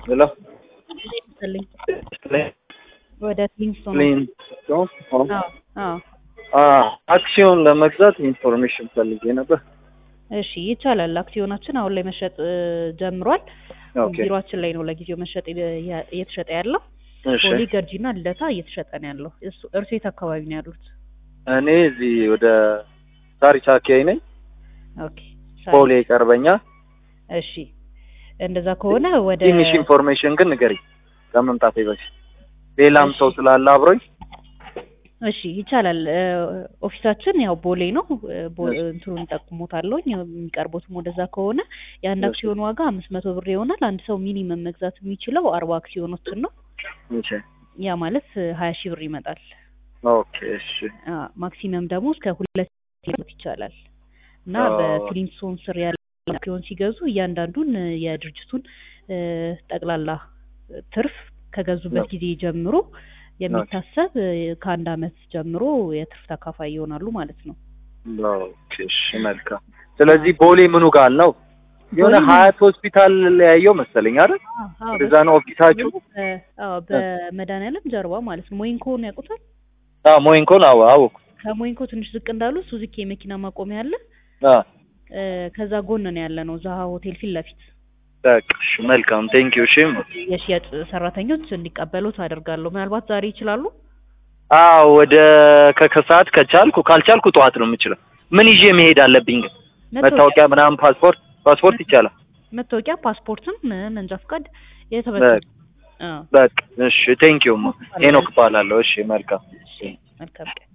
ሄሎ ይመስልኝ ወደ ሊንክስቶን ሊንክስቶን አዎ አዎ አክሲዮን ለመግዛት ኢንፎርሜሽን ፈልጌ ነበር። እሺ ይቻላል። አክሲዮናችን አሁን ላይ መሸጥ እ, ጀምሯል። ኦኬ ቢሮአችን ላይ ነው ለጊዜው መሸጥ የ- እየተሸጠ ያለው። እሺ ቦሌ ገርጂና ልደታ እየተሸጠ ነው ያለው። እሱ እርሶ የት አካባቢ ነው ያሉት? እኔ እዚህ ወደ ሳሪስ አካባቢ ነኝ። ኦኬ ቦሌ ይቀርበኛል። እሺ እንደዛ ከሆነ ወደ ትንሽ ኢንፎርሜሽን ግን ንገሪኝ ከመምጣቴ በፊት ሌላም እሺ። ሰው ስላለ አብሮኝ። እሺ ይቻላል። እ፣ ኦፊሳችን ያው ቦሌ ነው። እ፣ ቦ- እሺ። እንትኑን ጠቁሞታለሁ የሚቀርቡትም ወደዛ ከሆነ የአንድ እሺ። አክሲዮን ዋጋ አምስት መቶ ብር ይሆናል። አንድ ሰው ሚኒመም መግዛት የሚችለው አርባ አክሲዮኖችን ነው። እሺ ያ ማለት ሀያ ሺህ ብር ይመጣል። ኦኬ እሺ አ፣ ማክሲመም ደግሞ እስከ ሁለት ሺህ ይቻላል እና ኦ። በፊሊንግስቶን ስር ያለ አክሲዮን ሲገዙ እያንዳንዱን እ፣ የድርጅቱን እ፣ ጠቅላላ ትርፍ ከገዙበት ኦ። ጊዜ ጀምሮ የሚታሰብ እ፣ ከአንድ አመት ጀምሮ የትርፍ ተካፋይ ይሆናሉ ማለት ነው። ኦኬ እሺ መልካም። ስለዚህ ቦሌ ምኑ ጋር ነው? የሆነ ቦሌ ምን- ሀያት ሆስፒታል ያየው መሰለኝ አይደል? አዎ፣ ወደዛ ነው ኦፊሳችሁ? በ- አዎ፣ በመድኃኒዓለም ጀርባ ማለት ነው። ሞይንኮን ያውቁታል? አዎ ሞይንኮን አዎ አወኩ። ከሞይንኮ ትንሽ ዝቅ እንዳሉ ሱዙኪ የመኪና ማቆሚያ አለ። አዎ እ፣ ከዛ ጎን ነው ያለ ነው ዛሃ ሆቴል ፊት ለፊት በቃ እሺ መልካም ቴንክ ዩ እሺ የሽያጭ ሰራተኞች እንዲቀበሉት አደርጋለሁ። ምናልባት ዛሬ ይችላሉ? አዎ ወደ ከከሰዓት ከቻልኩ ካልቻልኩ ጠዋት ነው የምችለው። ምን ይዤ መሄድ አለብኝ ግን? መታወቂያ ምናምን ፓስፖርት ፓስፖርት ይቻላል? መታወቂያ፣ ፓስፖርትም እ፣ መንጃ ፈቃድ የተበሰ አዎ፣ በቃ እሺ ቴንክ ዩ ሄኖክ እባላለሁ። እሺ መልካም እሺ፣ መልካም ቀን